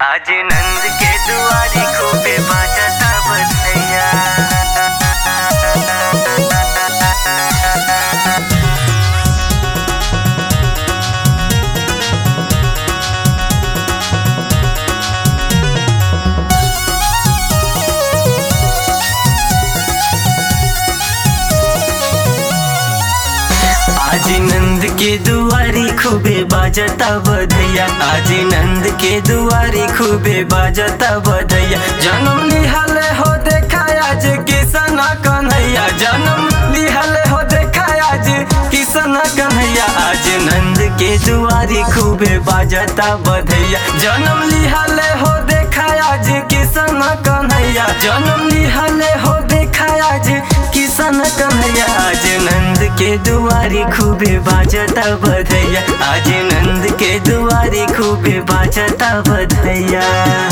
आज नंद के दुआरी खूबे बाजता बधैया आज नंद के दुआरी खूबे बाजता बधैया आज नंद के दुआरी खूबे बाजता बधैया जन्म लिहल हो देखा आज किसन कन्हैया जन्म लिहल हो देखा आज किसन कन्हैया आज नंद के दुआरी खूबे बाजता बधैया जन्म लिहल हो देखा आज किसन कन्हैया जन्म लिहल हो देखा आज किसन कन्हैया आज नंद के दुआरी खूबे बाजता बधैया आज नंद के दुआरी खूबे बाजता बधैया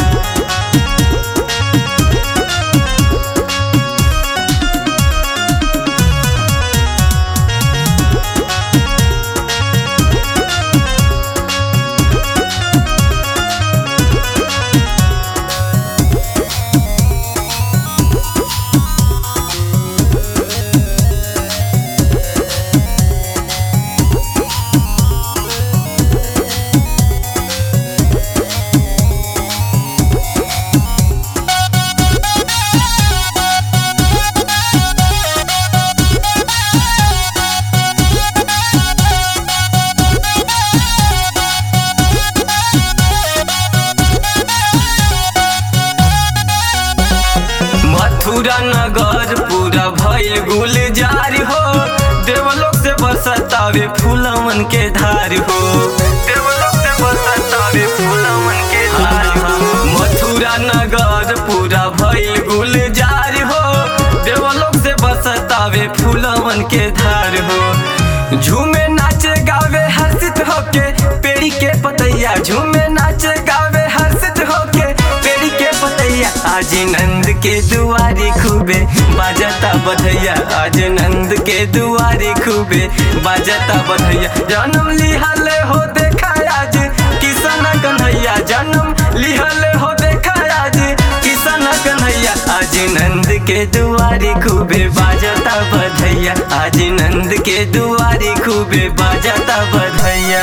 मथुरा नगर पूरा भइल गुलजार हो देवलोक से बरसतावे फूलवन के धार हो देवलोक से बरसतावे फूलवन के धार हो मथुरा नगर पूरा भइल गुलजार हो देवलोक से बरसतावे फूलवन के धार हो झूमे नाचे गावे हर्षित होके पेड़ी के पतैया झूमे नाचे गावे हर्षित होके पेड़ी के पतैया आज नंद के दुआरी खूबे बाजता बधैया आज नंद के दुआरी खूबे बाजता बधैया जन्म लिहल हो देखा आज किसन कन्हैया जन्म लिहल हो देखा आज किसन कन्हैया आज नंद के दुआरी खूबे बाजता बधैया आज नंद के दुआरी खूबे बाजता बधैया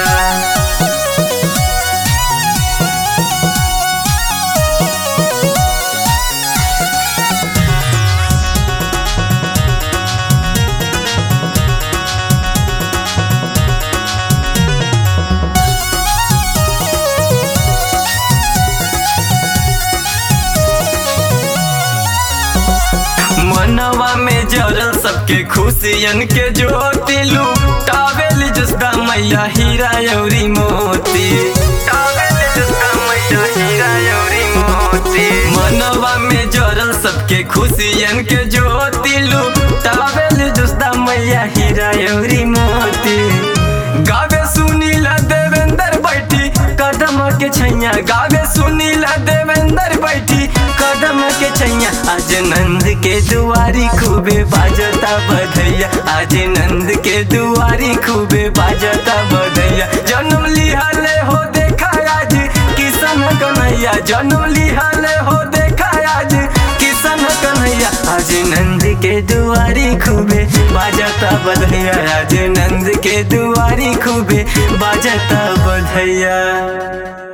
मनवा में जरल सबके खुशियन के ज्योति लुटावेल जसदा मैया हीरा यौरी मोती टावेल जसदा मैया हीरा यौरी मोती मनवा में जरल सबके खुशियन के ज्योति लुटावेल जसदा मैया हीरा यौरी मोती गावे सुनीला देवेंद्र बैठी कदम के छैया गावे सुनीला देवेंद्र बैठी कदम के छैया आज नंद के दुआरी खूबे बाजता बधैया आज नंद के दुआरी खूबे बाजता बधैया जन्म लिहल हो देखा आज किसन कन्हैया जन्म लिहल हो देखा आज किसन कन्हैया आज नंद के दुआरी खूबे बाजता बधैया आज नंद के दुआरी खूबे बाजता बधैया